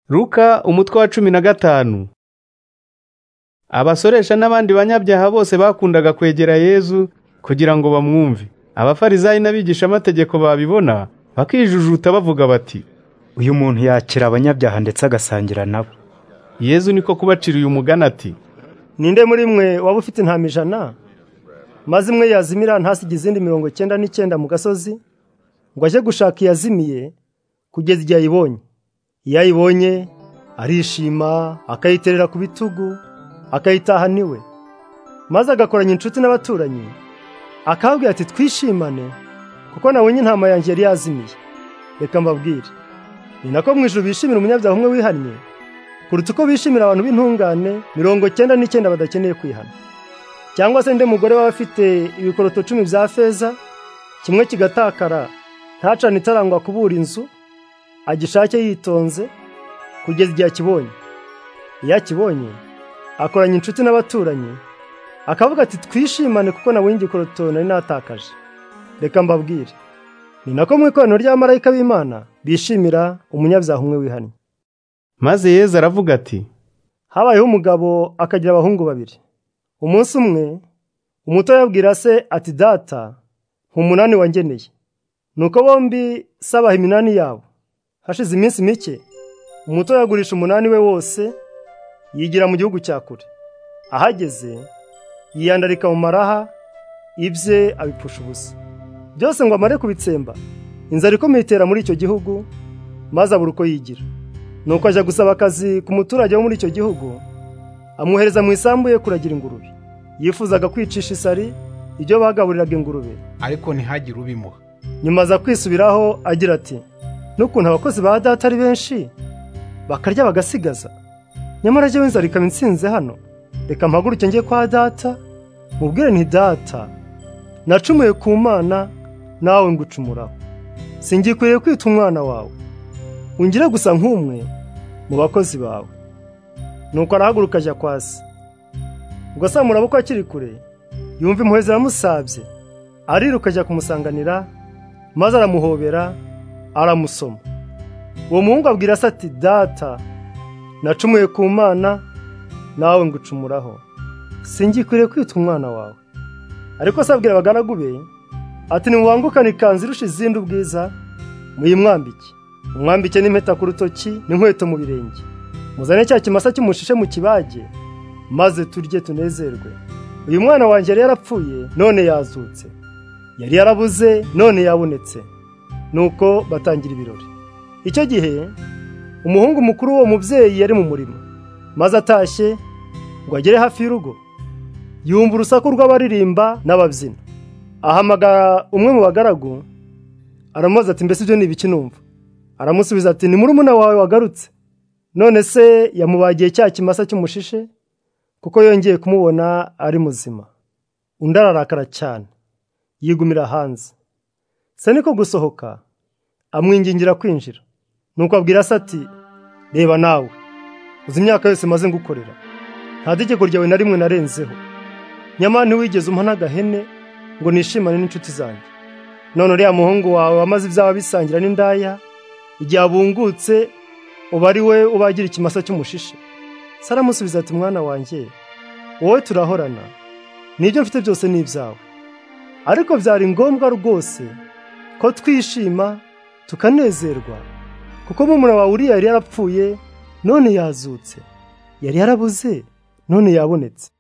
Luka umutwe wa cumi na gatanu abasoresha n'abandi banyabyaha bose bakundaga kwegera yezu kugira ngo bamwumve abafarizayi n'abigisha amategeko babibona bakijujuta bavuga bati uyu muntu yakira abanyabyaha ndetse agasangira nabo yezu niko kubacira uyu mugani ati ninde muri mwe waba ufite intama ijana maze imwe yazimira ntasiga izindi mirongo icyenda n'icyenda mu gasozi ngo ajye gushaka iyazimiye kugeza igihe ayibonye iyo ayibonye arishima akayiterera ku bitugu akayitahana iwe maze agakoranya inshuti n'abaturanyi akabwira ati twishimane kuko nabonye intama yanjye yari yazimiye reka mbabwire ni nako mu ijoro bishimira umunyabyaha umwe wihannye kuruta uko bishimira abantu b'intungane mirongo cyenda n'icyenda badakeneye kwihana cyangwa se nde mugore waba afite ibikoroto cumi bya feza kimwe kigatakara ntacane itarangwa kubura inzu agishake yitonze kugeza igihe akibonye iyo akibonye akoranya inshuti n'abaturanyi akavuga ati twishimane kuko nabonye igikoroto nari natakaje reka mbabwire ni nako mu ikoraniro ry'abamarayika b'imana bishimira umunyabyaha umwe wihannye maze yezu aravuga ati habayeho umugabo akagira abahungu babiri umunsi umwe umuto yabwira se ati data umunani wangeneye nuko bombi sabaha iminani yabo hashize iminsi mike umuto yagurisha umunani we wose yigira mu gihugu cya kure ahageze yiyandarika mu maraha ibye abipfusha ubusa byose ngo amare kubitsemba inzara ikomeye itera muri icyo gihugu maze abura uko yigira nuko ajya gusaba akazi ku muturage wo muri icyo gihugu amwohereza mu isambu ye kuragira ingurube yifuzaga kwicisha isari ibyo bagaburiraga ingurube ariko ntihagire ubimuha nyuma aza kwisubiraho agira ati n'ukuntu abakozi ba data ari benshi bakarya bagasigaza nyamara jyewe inzara ikaba insinze hano reka mpaguruke njye kwa data mubwire nti data nacumuye ku mana nawe ngucumuraho singikwiriye kwita umwana wawe ungire gusa nk'umwe mu bakozi bawe nuko arahaguruka ajya kwa se ubwo asamura uko akiri kure yumva impuhwe ziramusabye ariruka ajya kumusanganira maze aramuhobera aramusoma uwo muhungu abwira se ati data nacumuye ku mana nawe ngucumuraho singikwiriye kwita umwana wawe ariko se abwira abagaragu be ati nimubangukane ikanzu irusha izindi ubwiza muyimwambike umwambike n'impeta ku rutoki n'inkweto mu birenge muzane cya kimasa cy'umushishe mu kibage maze turye tunezerwe uyu mwana wanjye yari yarapfuye none yazutse yari yarabuze none yabonetse nuko batangira ibirori icyo gihe umuhungu mukuru w'uwo mubyeyi yari mu murimo maze atashye ngo agere hafi y'urugo yumva urusaku rw'abaririmba n'ababyina ahamagara umwe mu bagaragu aramubaza ati mbese ibyo ni ibiki numva aramusubiza ati ni murumuna wawe wagarutse none se yamubagiye cya kimasa cy'umushishe kuko yongeye kumubona ari muzima undi ararakara cyane yigumira hanze se niko gusohoka amwingingira kwinjira nuko abwira se ati reba nawe uzi imyaka yose maze ngukorera nta tegeko ryawe na rimwe narenzeho nyamara ntiwigeze umpa n'agahene ngo nishimane n'inshuti zanjye none uriya muhungu wawe wamaze ibyaba bisangira n'indaya igihe abungutse uba ari we ubagira ikimasa cy'umushishe se aramusubiza ati mwana wanjye wowe turahorana n'ibyo mfite byose ni ibyawe ariko byari ngombwa rwose ko twishima tukanezerwa kuko murumuna wawe uriya yari yarapfuye none yazutse yari yarabuze none yabonetse